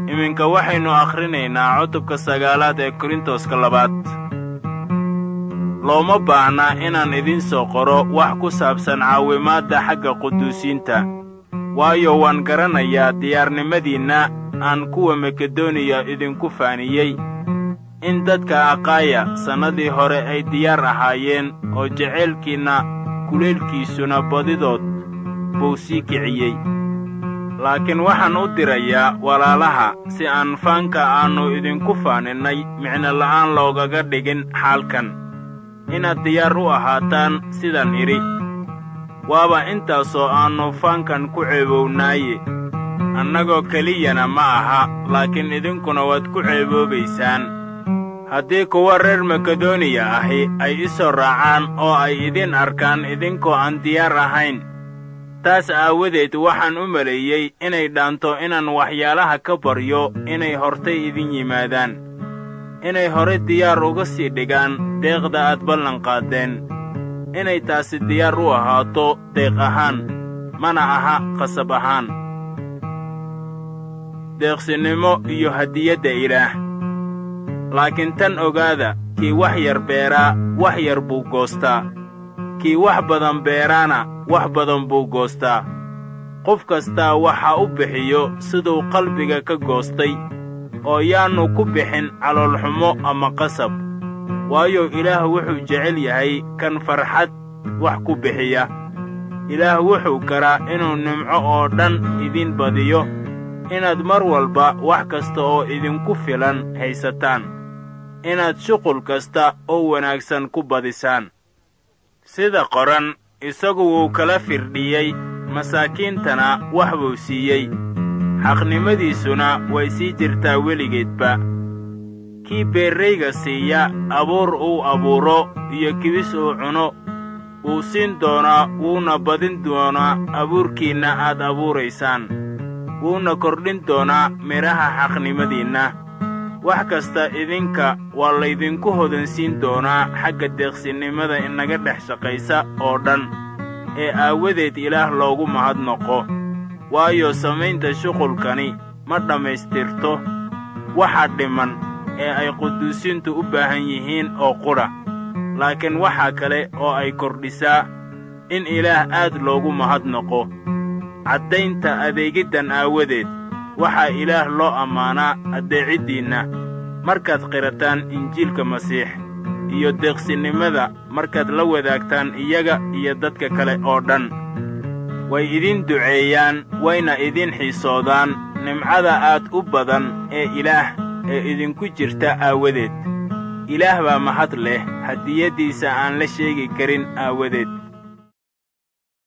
iminka waxaynu akhrinaynaa cutubka sagaalaad ee korintoska labaad looma baahna inaan idiin soo qoro wax ku saabsan caawimaadda xagga quduusiinta waayo waan garanayaa diyaarnimadiinna aan kuwa makedoniya idinku faaniyey in dadka aqaaya sannadii hore ay diyaar ahaayeen oo jacaylkiinna kulaylkiisuna badidood buu sii kiciyey laakiin waxaan u dirayaa walaalaha si aan faanka aannu idinku faaninnay micno la'aan loogaga dhigin xaalkan inaad diyaar u ahaataan sidaan idhi waaba intaasoo aannu faankan ku ceebownaaye annagoo keliyana ma aha laakiin idinkuna waad ku ceeboobaysaan haddii kuwa reer makedoniya ahi ay i soo raacaan oo ay idiin arkaan idinkoo aan diyaar ahayn taas aawadeed waxaan u maleeyey inay dhaanto inaan waxyaalaha ka baryo inay hortay idin yimaadaan inay hore diyaar uga sii dhigaan deeqda aad ballanqaaddeen inay taasi diyaar u ahaato deeq ahaan mana aha qasab ahaan deeqsinnimo iyo hadiyadda ilaah laakiin tan ogaada kii wax yar beeraa wax yar buu goostaa kii wax badan beeraana wax badan buu goostaa qof kastaa waxa u bixiyo siduu qalbiga ka goostay oo yaannu ku bixin caloolxumo ama qasab waayo ilaah wuxuu jecel yahay kan farxad wax ku bixiya ilaah wuxuu karaa inuu nimco oo dhan idiin badiyo inaad mar walba wax kasta oo idinku filan haysataan inaad shuqul kasta oo wanaagsan ku badisaan sida qoran isagu wuu kala firdhiyey masaakiintana wax buu siiyey xaqnimadiisuna way sii jirtaa weligeedba kii beerrayga siiya abuur uu abuuro iyo kibis uu cuno wuu siin doonaa wuuna badin doonaa abuurkiinna aad abuuraysaan wuuna kordhin doonaa midhaha xaqnimadiinna wax kasta idinka waa laydinku hodansiin doonaa xagga deeqsinnimada inaga dhex shaqaysa oo dhan ee aawadeed ilaah loogu mahadnoqo waayo samaynta shuqulkani ma dhammaystirto waxa dhiman ee ay quduusiintu u baahan yihiin oo qudha laakiin waxaa kale oo ay kordhisaa in ilaah aad loogu mahadnoqo caddaynta adeegiddan aawadeed waxaa ilaah loo ammaanaa addeeciddiinna markaad qirataan injiilka masiix iyo deeqsinnimada markaad la wadaagtaan iyaga iyo dadka kale oo dhan way idiin duceeyaan wayna idiin xiisoodaan nimcada aad u badan ee ilaah ee idinku jirta aawadeed ilaah baa mahad leh hadiyaddiisa aan la sheegi karin aawadeed